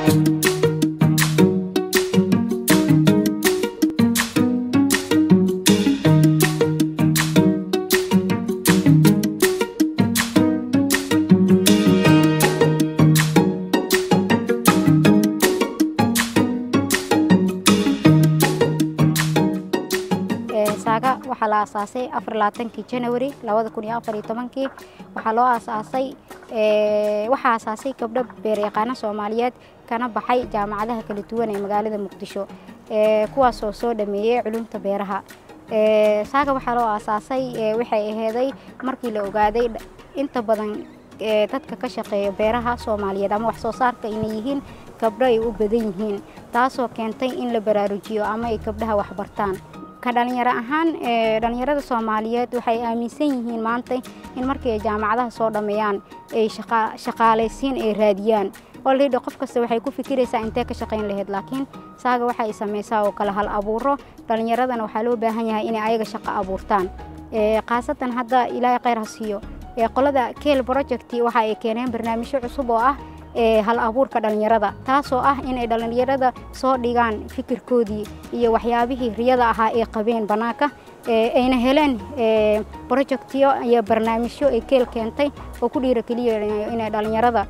saaga waxaa la aasaasay afarlaatankii janawari labada kun iyo afar iyo tobankii waxaa loo aasaasay waxaa aasaasay gabdho beeryaqaano soomaaliyeed kana baxay jaamacadaha kala duwan ee magaalada muqdisho kuwaasoo soo dhameeyey culumta beeraha saaga waxaa loo aasaasay waxay aheeday markii la ogaaday inta badan dadka ka shaqeeya beeraha soomaaliyeed ama wax soo saarka inay yihiin gabdho ay u badan yihiin taasoo keentay in la baraarujiyo ama ay gabdhaha waxbartaan ka dhalinyaro ahaan dhalinyarada soomaaliyeed waxay aaminsan yihiin maanta in markii ay jaamacadaha soo dhammeeyaan ay shaqaalaysiin ay raadiyaan olredy qof kasta waxay ku fikiraysaa intee ka shaqayn lahayd laakiin saaga waxa ay samaysaa oo kale hal abuuro dhalinyaradana waxaa loo baahan yahay inay ayaga shaqo abuurtaan khaasatan hadda ilaahay khayr ha siiyo qolada keel project waxa ay keeneen barnaamijyo cusub oo ah hal abuurka dhalinyarada taasoo ah inay dhalinyarada soo dhigaan fikirkoodii iyo waxyaabihii riyada ahaa ay qabeen bannaanka ayna heleen projectyo iyo barnaamijyo ay keel keentay oo ku dhiirogeliya inay dhalinyarada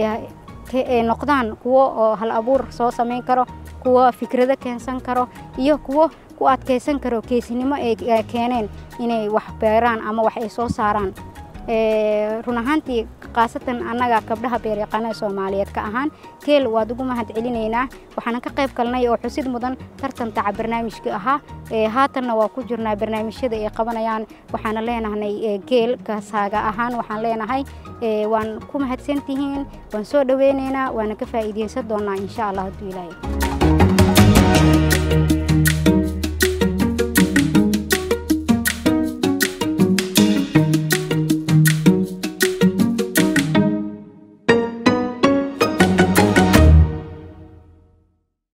noqdaan kuwo oo hal abuur soo samayn karo kuwo fikrado keensan karo iyo kuwo ku adkaysan karo keesinimo ay keeneen inay wax beeraan ama wax ay soo saaraan run ahaantii khaasatan annaga gabdhaha beeryaqaanada soomaaliyeed ka ahaan keel waad ugu mahad celinaynaa waxaana ka qayb galnay oo xusid mudan tartantaca barnaamijka ahaa haatanna waa ku jirnaa barnaamijyada ay qabanayaan waxaana leenahnay geel kasaaga ahaan waxaan leenahay waan ku mahadsantihiin waan soo dhoweynaynaa waana ka faa'iideysan doonaa insha allah hadduu ilaahay